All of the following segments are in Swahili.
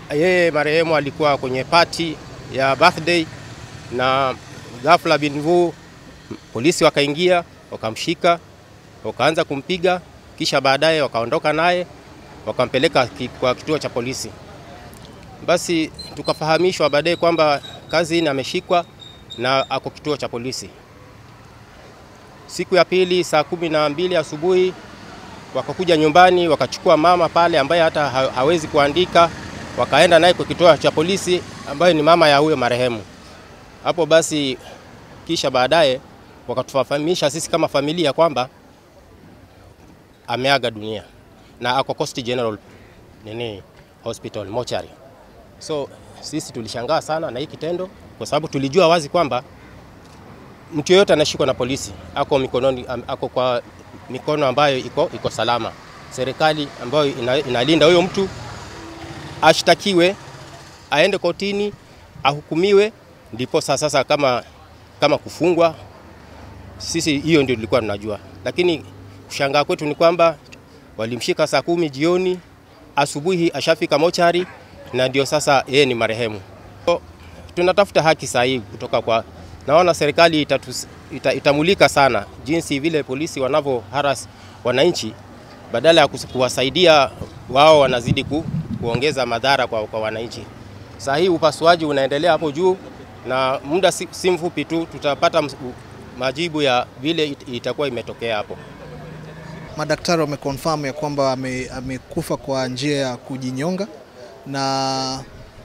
yeye marehemu alikuwa kwenye party ya birthday na ghafla bin vu polisi wakaingia wakamshika wakaanza kumpiga, kisha baadaye wakaondoka naye wakampeleka ki- kwa kituo cha polisi. Basi tukafahamishwa baadaye kwamba Kazini ameshikwa na ako kituo cha polisi. Siku ya pili saa kumi na mbili asubuhi wakakuja nyumbani wakachukua mama pale ambaye hata ha- hawezi kuandika, wakaenda naye kwa kituo cha polisi ambayo ni mama ya huyo marehemu. Hapo basi, kisha baadaye wakatufahamisha sisi kama familia kwamba ameaga dunia na ako Coast General nini hospital mochari. So sisi tulishangaa sana na hii kitendo, kwa sababu tulijua wazi kwamba mtu yeyote anashikwa na polisi ako mikononi, am- ako kwa mikono ambayo iko, iko salama. Serikali ambayo ina, inalinda huyo mtu ashtakiwe, aende kotini, ahukumiwe, ndipo sasa sasa kama, kama kufungwa. Sisi hiyo ndio tulikuwa tunajua, lakini kushangaa kwetu ni kwamba walimshika saa kumi jioni, asubuhi ashafika mochari na ndio sasa yeye ni marehemu. So, tunatafuta haki sahihi kutoka kwa, naona serikali itatus, ita, itamulika sana jinsi vile polisi wanavyo haras wananchi, badala ya kus- kuwasaidia wao wanazidi ku, kuongeza madhara kwa, kwa wananchi. Saa hii upasuaji unaendelea hapo juu na muda si, si mfupi tu tutapata ms- u- majibu ya vile it, itakuwa imetokea hapo. Madaktari wameconfirm ya kwamba ame- amekufa kwa njia ya kujinyonga na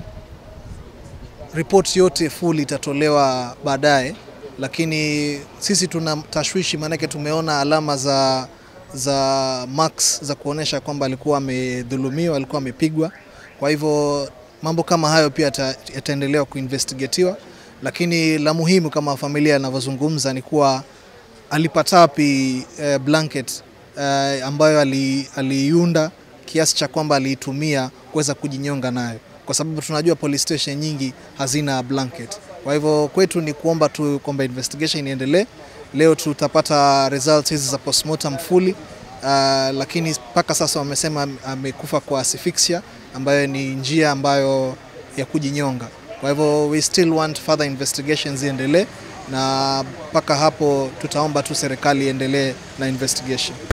ripoti yote full itatolewa baadaye, lakini sisi tuna tashwishi, maanake tumeona alama za za marks za kuonesha kwamba alikuwa amedhulumiwa, alikuwa amepigwa. Kwa hivyo mambo kama hayo pia yata- yataendelewa kuinvestigatiwa, lakini la muhimu kama familia inavyozungumza ni kuwa alipata wapi eh, blanket eh, ambayo ali- aliiunda kiasi cha kwamba aliitumia kuweza kujinyonga nayo, kwa sababu tunajua police station nyingi hazina blanket. Kwa hivyo kwetu ni kuomba tu kwamba investigation iendelee. Leo tutapata results hizi za postmortem fully uh, lakini mpaka sasa wamesema am- amekufa kwa asphyxia ambayo ni njia ambayo ya kujinyonga. Kwa hivyo we still want further investigations iendelee, na mpaka hapo tutaomba tu serikali iendelee na investigation.